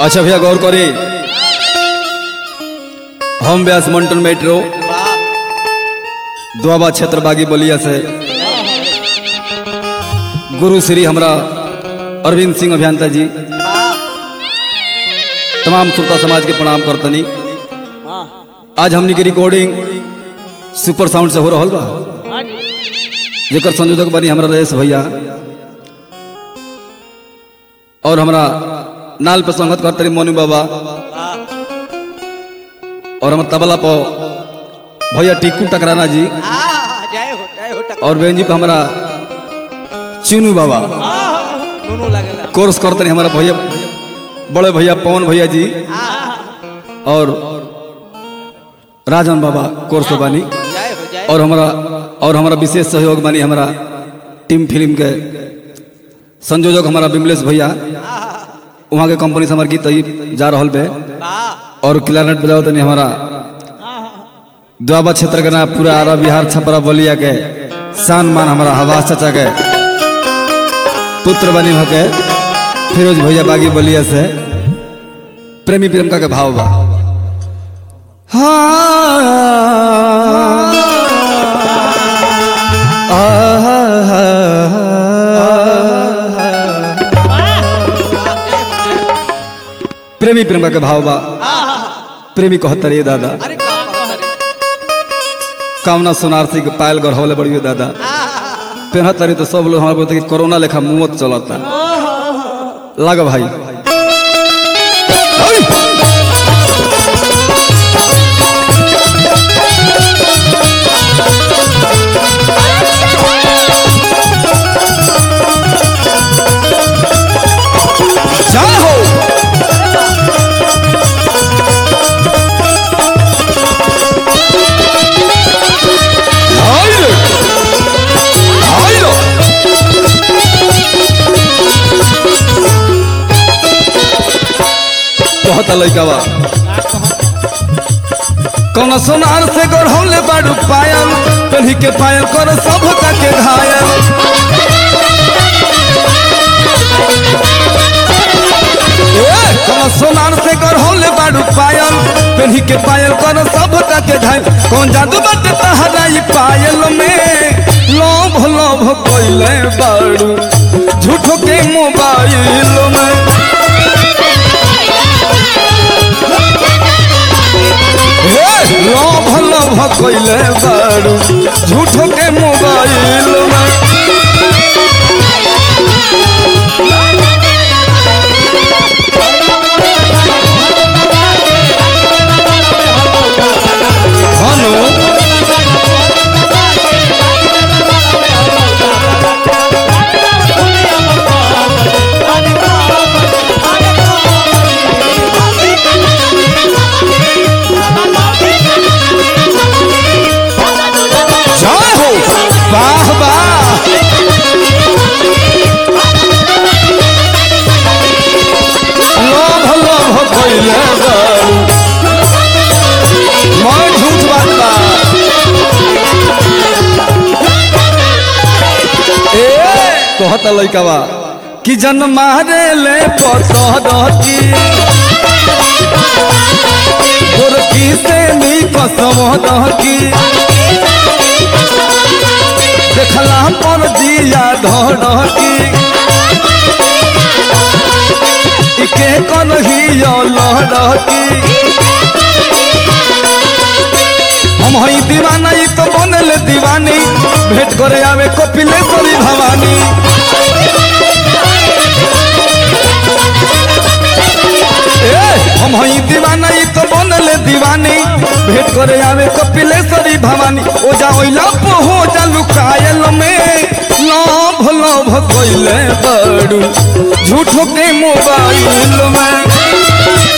अच्छा भैया गौर करी हम व्यास मंटन मेट्रो दुआबा क्षेत्र बागी बलिया से गुरु श्री हमरा अरविंद सिंह अभियंता जी तमाम श्रोता समाज के प्रणाम करतनी आज हमनी के रिकॉर्डिंग सुपर साउंड से हो रहा बा जेकर संयोजक बनी हमरा रमेश भैया और हमरा नाल पे संगत करतनी मोनू बाबा और हम तबला पर भैया टिक्कू टकराना जी जय हो जय हो टक और बहन जी पे हमारा चुनू बाबा दोनों लगेला कोर्स करते हमारा भैया बड़े भैया पवन भैया जी और राजन बाबा कोर्स बानी जय हो जय और हमारा और हमारा विशेष सहयोग बानी हमारा टीम फिल्म के संयोजक हमारा विमलेश भैया वहाँ के कंपनी से हमारे गीत ई जा रहल बे वाह और क्लारनेट बजाओ तनी हमारा दुआबा क्षेत्र के ना पूरा आरा बिहार छपरा बलिया के शान मान हमारा हवास चाचा के पुत्र बनी होके फिरोज भैया बागी बलिया से प्रेमी प्रेमिका के भाव बा प्रेमी प्रेमिका के भाव बा प्रेमी कहतर ये दादा अरे काम करे कामना सोनारसी के पायल गढ़वले बड़ी दादा पेन्हत तारी तो सब लोग हमारे बोलते कि कोरोना लेखा मुवत चलता लाग भाई जय हो हाय रे हाय रे कहता लइकावा कौन सोनार से गढ़ौले बाड़ू पायल कहीं के पायल कर सब का के घायल ए, कौन सोनार से गढ़ौले बाड़ू पायल कहीं के पायल कर सब का के घायल कौन जादू बाटे तहरा ई पायल में लोभ लोभ कोइले बाड़ू झूठो के मोबाइल में हे, लोभ लोभ कोइले बाड़ू झूठो के मोबाइल में हनु जय हो वाह वाह लोभ लोभ कोइले बाड़ू मैं झूठ बात बा ए कहता लइकावा कि जन मारे ले पतरकी गोरकी से नी कसम दहकी देखला पर जिया धड़की इके कन ही लड़की हम हई दीवाना ई तो बनल दीवानी भेंट करे आवे कपिलेश्वरी भवानी ए हम हई दीवाना ई तो बनल दीवानी भेंट करे आवे कपिलेश्वरी भवानी ओ जा ओइला हो जा लुकायल में लोभ लोभ कोइले बड़ू झूठो के मोबाइल में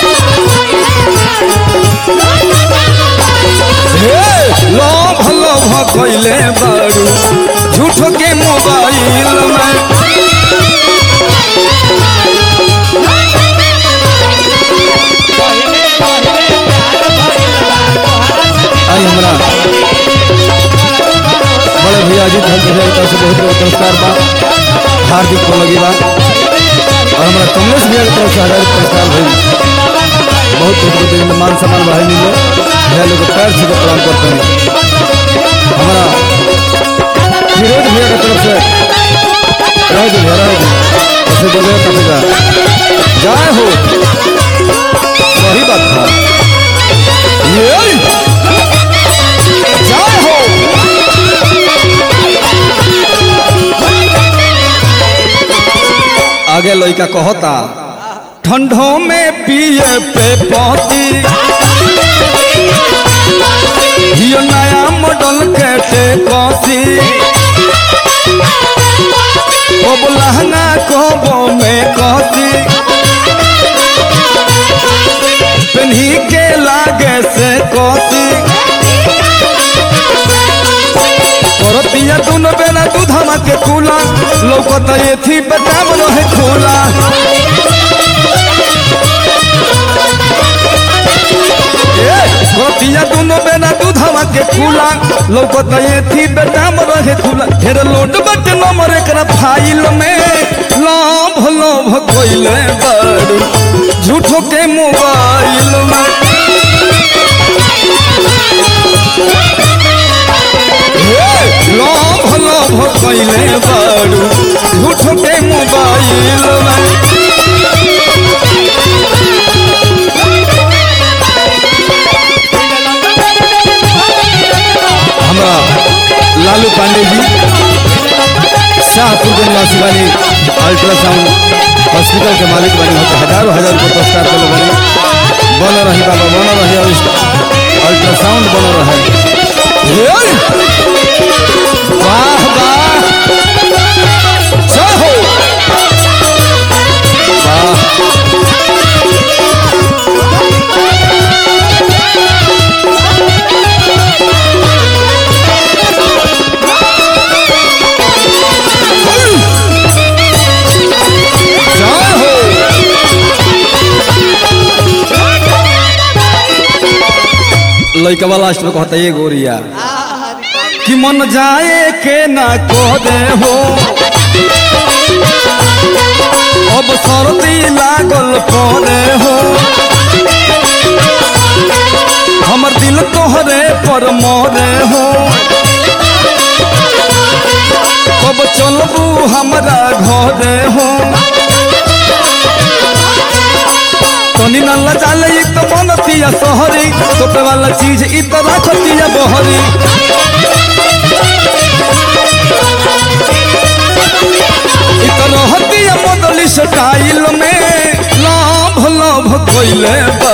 हे लोभ लोभ कोइले बड़ू झूठो के मोबाइल में आई हमरा बड़े भैया जी धन भैया की तरफ से बहुत बहुत नमस्कार बा हार्दिक लगी बा और हमारा कमलेश भैया की तरफ से हजार पुरस्कार भाई बहुत बहुत बहुत इनमें मान सम्मान भाई मिले भैया लोग के पैर छू के प्रणाम करते हैं हमारा फिरोज भैया की तरफ से रह दो भैया रह दो ऐसे बोले कटेगा जय हो वही बात था ये जय हो आगे लड़का कहता ठंडों में पिए पे पौती हियो नया मॉडल के टे कौसी अब लहंगा कोबो में कौसी पेन्ही के लागे से कौसी करतिया दुनो बेला दूधमा के कूला लौकत ये थी बताम रहे खोला ए करतिया दुनो बेला दूधमा के कूला लौकत ये थी बताम रहे खोला ढेर लोड बट नंबर एकरा फाइल में लोभ लोभ कोइले बड़ झूठो के मोबाइल में लोभ लोभ कैले बड़ू झूठ के मोबाइल में हमरा लालू पांडे जी शाहपुर के निवासी वाली अल्ट्रासाउंड हॉस्पिटल के मालिक बने होते हजारों हजार रुपये पुरस्कार के बने बन रही बाबा बन रही और अल्ट्रासाउंड बन रहे ये! वाह वाह जय हो वाह जय हो लड़का लास्ट में कहता ये गोरिया कि मन जाए के ना को दे हो अब सर्दी लागल पड़े हो हमर दिल तोहरे पर मरे हो कब चलबू हमरा घरे हो तनी न लजाले ई तो बनतिया सहरी तोपे वाला चीज ई तो रखतिया बहरी ई तो रहतिया बदली स्टाइल में लाभ लाभ कोइले बा